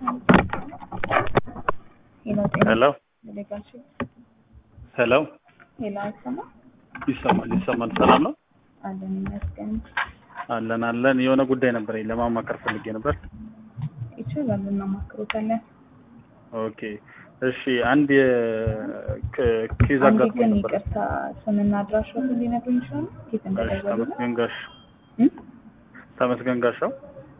ሄሎ ጤና ሄሎ ዴሌጋሽን ሄሎ ሄሎ አይሰማ ይሰማል ይሰማል። ሰላም ነው አለን ይመስገን። አለን አለን። የሆነ ጉዳይ ነበረኝ ለማማከር ፈልጌ ነበር። ይችላል እናማክሮታለን። ኦኬ እሺ። አንድ ኬዝ አንድ አጋጥሞኝ ግን ነበር። ይቅርታ ስምና አድራሻውን ሊነግሩኝ ይችላሉ? ኬት እሺ፣ እንደደወሉ ተመስገን ጋሽ እም? ተመስገን ጋሻው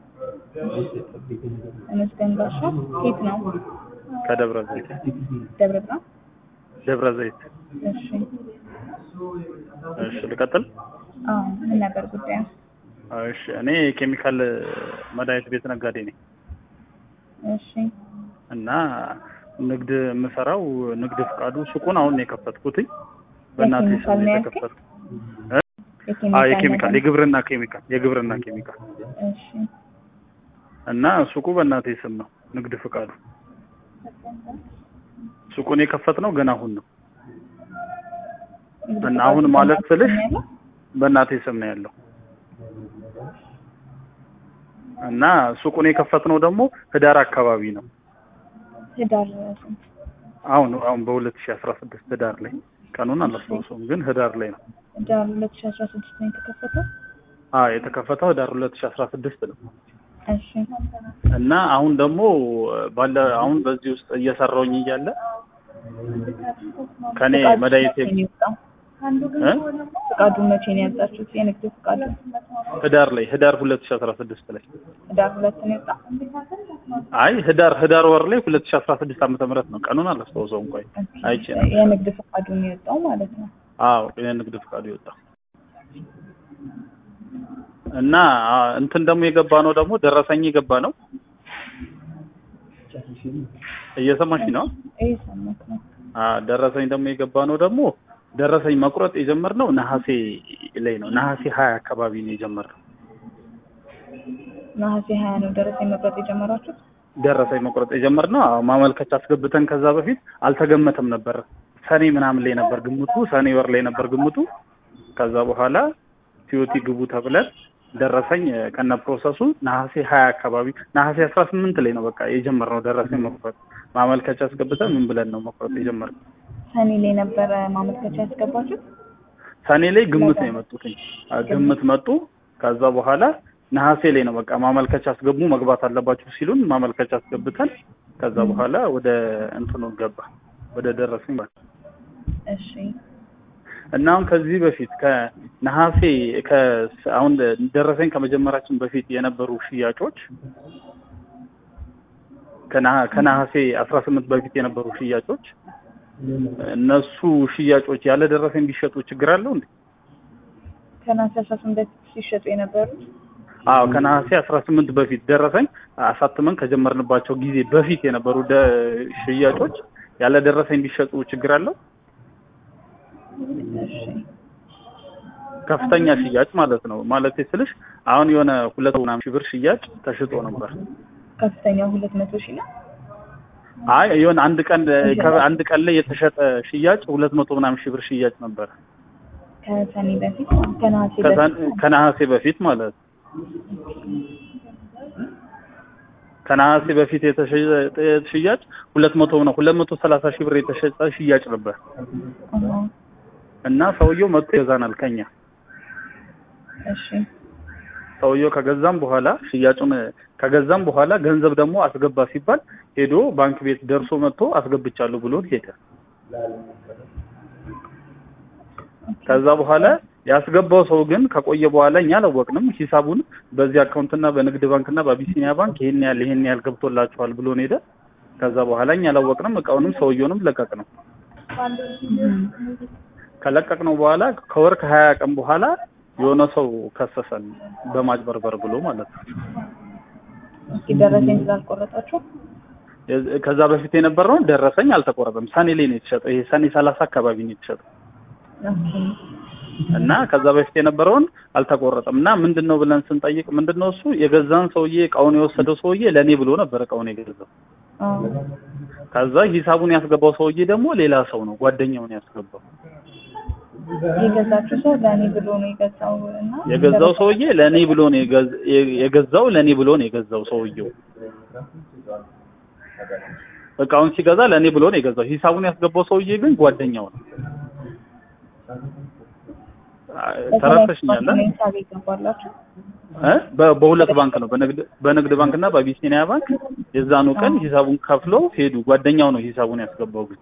ተመስገን ጋሻ ኬት ነው? ከደብረ ዘይት ደብረ ብርሃን። ደብረ ዘይት። እሺ እሺ ልቀጥል። አዎ ምን ነበር ጉዳዩ? እሺ እኔ ኬሚካል መድኃኒት ቤት ነጋዴ ነኝ እሺ እና ንግድ የምሰራው ንግድ ፍቃዱ ሱቁን አሁን ነው የከፈትኩትኝ በእናቴ የኬሚካል ስም ነው ነው ያልከኝ? የተከፈትኩት። አዎ የኬሚካል ነገር- የግብርና ኬሚካል የግብርና ኬሚካል እሺ እና ሱቁ በእናቴ ስም ነው ንግድ ፍቃዱ። ሱቁን የከፈትነው ገና አሁን ነው እንግዲህ እና አሁን ፍቃዱ ማለት በእናንተ ስልሽ ስም ያለው? በእናቴ ስም ነው ያለው እና ሱቁን የከፈትነው ደግሞ ህዳር አካባቢ ነው። ህዳር ስንት? አሁን አሁን በሁለት ሺህ አስራ ስድስት ህዳር ላይ ቀኑን አላስታውሰውም፣ ግን ህዳር ላይ ነው። ህዳር ሁለት ሺህ አስራ ስድስት ነው የተከፈተው። አ የተከፈተው ህዳር ሁለት ሺህ አስራ ስድስት ነው እሺ እና አሁን ደግሞ ባለ አሁን በዚህ ውስጥ እየሰራውኝ እያለ ከኔ ፍቃዱ መድኃኒቴ መቼ ነው የወጣው? እ? ፍቃዱ መቼ ነው ያወጣችሁት? የንግድ ፍቃዱ ህዳር ላይ ህዳር ሁለት ሺህ አስራ ስድስት ላይ ህዳር ሁለት ነው የወጣው። አይ ህዳር ህዳር ወር ላይ ሁለት ሺህ አስራ ስድስት ዓመተ ምህረት ነው ቀኑን አላስታውሰውም። ቆይ አይቼ ነው። የንግድ ፍቃዱ ነው የወጣው ማለት ነው። አዎ የንግድ ፍቃዱ ይወጣ እና አ፣ እንትን ደግሞ የገባ ነው ደግሞ ደረሰኝ የገባ ነው። እየሰማሽ ነው? ይህ ሰማት ነው። አ ደረሰኝ ደግሞ የገባ ነው ደግሞ ደረሰኝ መቁረጥ የጀመርነው ነሐሴ ላይ ነው። ነሐሴ ሀያ አካባቢ ነው የጀመርነው ነሐሴ ሀያ ነው ደረሰኝ መቁረጥ የጀመራችሁት? ደረሰኝ መቁረጥ የጀመርነው። አዎ ማመልከቻ አስገብተን ከዛ በፊት አልተገመተም ነበር። ሰኔ ምናምን ላይ ነበር ግምቱ፣ ሰኔ ወር ላይ ነበር ግምቱ። ከዛ በኋላ ሲዮቲ ግቡ ተብለን ደረሰኝ እ፣ ከነ ፕሮሰሱ ነሐሴ ሀያ አካባቢ ነሐሴ አስራ ስምንት ላይ ነው በቃ የጀመርነው ደረሰኝ መቁረጥ። ማመልከቻ አስገብተን ምን ብለን ነው መቁረጥ የጀመርነው? ሰኔ ላይ ነበረ ማመልከቻ ያስገባችሁት? ሰኔ ላይ ግምት ነው የመጡትኝ። አ፣ ግምት መጡ። ከዛ በኋላ ነሐሴ ላይ ነው በቃ ማመልከቻ አስገቡ መግባት አለባችሁ ሲሉን ማመልከቻ አስገብተን ከዛ በኋላ ወደ እንትኑ ገባ ወደ ደረሰኝ ማለት ነው። እሺ እና አሁን ከዚህ በፊት ከነሐሴ ከ አሁን ደረሰኝ ከመጀመራችን በፊት የነበሩ ሽያጮች ከነሐ- ከነሐሴ አስራ ስምንት በፊት የነበሩ ሽያጮች እነሱ ሽያጮች ያለ ደረሰኝ ቢሸጡ ችግር አለው እንዴ? ከነሐሴ አስራ ስምንት በፊት ሲሸጡ የነበሩት አዎ ከነሐሴ አስራ ስምንት በፊት ደረሰኝ አሳትመን ከጀመርንባቸው ጊዜ በፊት የነበሩ ደ- ሽያጮች ያለ ደረሰኝ ቢሸጡ ችግር አለው? እሺ ከፍተኛ ሽያጭ ማለት ነው። ማለት ስልሽ አሁን የሆነ ሁለት ምናምን ሺህ ብር ሽያጭ ተሽጦ ነበር። ከፍተኛው ሁለት መቶ ሺህ ነው። አይ የሆነ አንድ ቀን አንድ ቀን ላይ የተሸጠ ሽያጭ ሁለት መቶ ምናምን ሺህ ብር ሽያጭ ነበር ከሰኔ በፊት ከነሐሴ ከዛን- በፊት ከነሐሴ በፊት ማለት ነው። ከነሐሴ በፊት የተሸጠ ሽያጭ ሁለት መቶ ነው ሁለት መቶ ሰላሳ ሺህ ብር የተሸጠ ሽያጭ ነበር አዎ። እና ሰውየው መጥቶ ይገዛናል ከኛ እሺ ሰውየው ከገዛም በኋላ ሽያጩን ከገዛም በኋላ ገንዘብ ደግሞ አስገባ ሲባል ሄዶ ባንክ ቤት ደርሶ መጥቶ አስገብቻለሁ ብሎን ሄደ። ከዛ በኋላ ያስገባው ሰው ግን ከቆየ በኋላ እኛ አላወቅንም። ሂሳቡን በዚህ አካውንትና በንግድ ባንክና በአቢሲኒያ ባንክ ይሄን ያህል ይሄን ያህል ገብቶላችኋል ብሎን ሄደ። ከዛ በኋላ እኛ አላወቅንም። እቃውንም ሰውየውንም ለቀቅ ነው። እም። ከለቀቅ ነው በኋላ ከወር ከሀያ ቀን በኋላ የሆነ ሰው ከሰሰን በማጭበርበር ብሎ ማለት ነው። እስኪ ደረሰኝ ስላልቆረጣችሁ የዝ- ከዛ በፊት የነበረውን ደረሰኝ አልተቆረጠም። ሰኔ ላይ ነው የተሸጠው። ይሄ ሰኔ ሰላሳ አካባቢ ነው የተሸጠው ኦኬ እና ከዛ በፊት የነበረውን አልተቆረጠም። እና ምንድን ነው ብለን ስንጠይቅ ምንድን ነው እሱ የገዛን ሰውዬ እቃውን የወሰደው ሰውዬ ለእኔ ብሎ ነበር እቃውን የገዛው። አዎ ከዛ ሂሳቡን ያስገባው ሰውዬ ደግሞ ሌላ ሰው ነው፣ ጓደኛውን ያስገባው። የገዛችሁ ሰው ለእኔ ብሎ ነው የገዛው እና የገዛው ሰውዬ ለእኔ ብሎ ነው የገዝ- የገዛው ለእኔ ብሎ ነው የገዛው ሰውዬው። እቃውን ሲገዛ ለእኔ ብሎ ነው የገዛው። ሂሳቡን ያስገባው ሰውዬ ግን ጓደኛው ነው። ተረድተሽኛል? ሂሳብ ይገባላችሁ እ በ- በሁለት ባንክ ነው በንግድ በንግድ ባንክ እና በአቢሲኒያ ባንክ የዛኑ ቀን ሂሳቡን ከፍሎ ሄዱ። ጓደኛው ነው ሂሳቡን ያስገባው ግን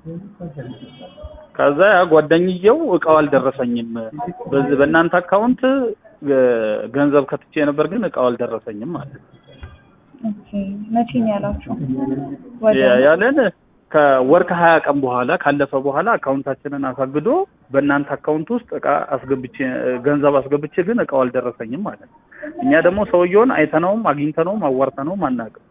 ከዛ ያ ጓደኝየው እቃው አልደረሰኝም፣ በዚህ በእናንተ አካውንት እ፣ ገንዘብ ከትቼ ነበር ግን እቃው አልደረሰኝም ማለት ነው። ኦኬ መቼ ነው ያላችሁ? ወደ ያ- ያለን ከወር ከሀያ ቀን በኋላ ካለፈ በኋላ አካውንታችንን አሳግዶ በእናንተ አካውንት ውስጥ እቃ አስገብቼ ገንዘብ አስገብቼ ግን እቃው አልደረሰኝም ማለት ነው። እኛ ደግሞ ሰውየውን አይተነውም አግኝተነውም አዋርተነውም አናውቅም።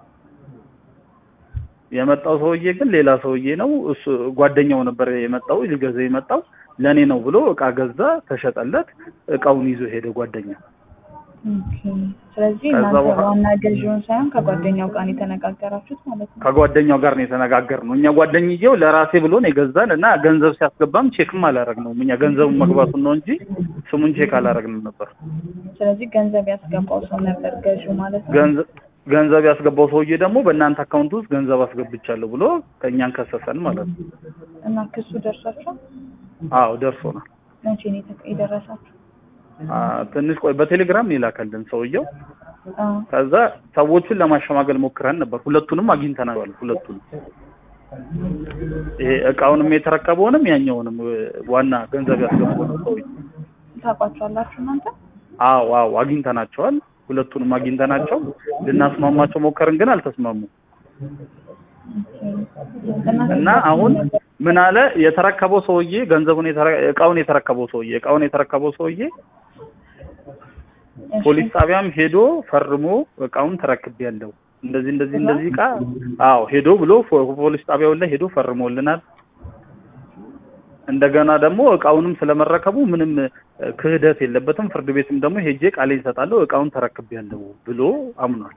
የመጣው ሰውዬ ግን ሌላ ሰውዬ ነው። እሱ ጓደኛው ነበር የመጣው ሊገዛ የመጣው ለእኔ ነው ብሎ እቃ ገዛ፣ ተሸጠለት። እቃውን ይዞ ሄደ ጓደኛው። ኦኬ ስለዚህ ከዛ እናንተ በኋላ- ዋና ገዢውን ሳይሆን ከጓደኛው ጋር ነው የተነጋገራችሁት ማለት ነው። ከጓደኛው ጋር ነው የተነጋገርነው። እኛ ጓደኝየው ለራሴ ብሎ ነው የገዛን እና ገንዘብ ሲያስገባም ቼክም አላረግነውም። እኛ ገንዘቡን መግባቱን ነው እንጂ ስሙን ቼክ አላረግንም ነበር። ስለዚህ ገንዘብ ያስገባው ሰው ነበር ገዢው ማለት ነው። ገንዘብ ገንዘብ ያስገባው ሰውዬ ደግሞ በእናንተ አካውንት ውስጥ ገንዘብ አስገብቻለሁ ብሎ ከእኛን ከሰሰን ማለት ነው። እና ክሱ ደርሷቸው አዎ ደርሶናል። መቼ ነው የተ- የደረሳችሁ? አ፣ ትንሽ ቆይ በቴሌግራም ይላከልን ሰውየው። አዎ ከዛ ሰዎቹን ለማሸማገል ሞክረን ነበር። ሁለቱንም አግኝተናል። ሁለቱንም ይሄ እቃውንም የተረከበውንም ያኛውንም እ፣ ዋና ገንዘብ ያስገባው ሰውዬ ታውቋቸዋላችሁ እናንተ? አዎ አዎ አግኝተናቸዋል። ሁለቱንም አግኝተናቸው ልናስማማቸው ሞከርን፣ ግን አልተስማሙም። እና አሁን ምን አለ የተረከበው ሰውዬ ገንዘቡን የተረ- እቃውን የተረከበው ሰውዬ እቃውን የተረከበው ሰውዬ እሺ፣ ፖሊስ ጣቢያም ሄዶ ፈርሞ እቃውን ተረክቤያለሁ እንደዚህ እንደዚህ እንደዚህ እቃ አዎ ሄዶ ብሎ ፎ- ፖሊስ ጣቢያው ላይ ሄዶ ፈርሞልናል። እንደገና ደግሞ እቃውንም ስለመረከቡ ምንም እ፣ ክህደት የለበትም። ፍርድ ቤትም ደግሞ ሄጄ ቃሌን እሰጣለሁ እቃውን ተረክቤያለሁ ብሎ አምኗል።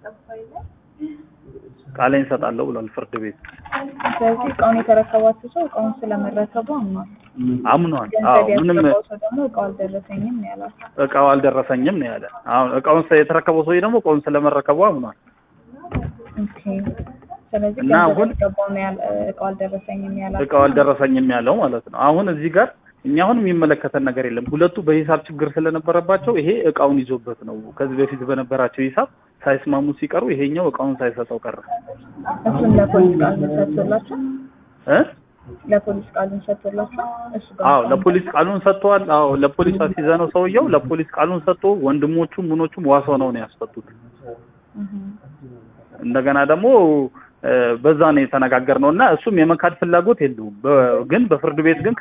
ቃሌን እሰጣለሁ ብሏል ፍርድ ቤት ስለዚህ እቃውን የተረከባችሁ ሰው እቃውን ስለመረከቡ አምኗል። አምኗል። አዎ ገንዘብ ምንም ያስገባው ሰው ደግሞ እቃው አልደረሰኝም ነው ያላችሁ። እቃው አልደረሰኝም ነው ያለ። አሁን እቃውን ስለ- የተረከበው ሰውዬ ደግሞ እቃውን ስለመረከቡ አምኗል። ኦኬ ስለዚህ እና ገንዘብ አሁን- ያስገባው ነው ያለ እቃው አልደረሰኝም ያላችሁ። እቃው አልደረሰኝም ያለው ማለት ነው። አሁን እዚህ ጋር እኛ አሁን የሚመለከተን ነገር የለም። ሁለቱ በሂሳብ ችግር ስለነበረባቸው ይሄ እቃውን ይዞበት ነው። ከዚህ በፊት በነበራቸው ሂሳብ ሳይስማሙ ሲቀሩ ይሄኛው እቃውን ሳይሰጠው ቀረ እሱን ለፖሊስ ቃሉን ሰጥቶላችሁ እ ለፖሊስ ቃሉን ሰጥቶላችሁ እሱ ጋር አዎ ለፖሊስ ቃሉን ሰጥተዋል። አዎ ለፖሊስ አስይዘነው ሰውየው ለፖሊስ ቃሉን ሰጥቶ ወንድሞቹም ምኖቹም ዋስ ሆነው ነው ያስፈቱት። እህ እንደገና ደግሞ እ፣ በዛ ነው የተነጋገርነው እና እሱም የመካድ ፍላጎት የለውም። በ- ግን በፍርድ ቤት ግን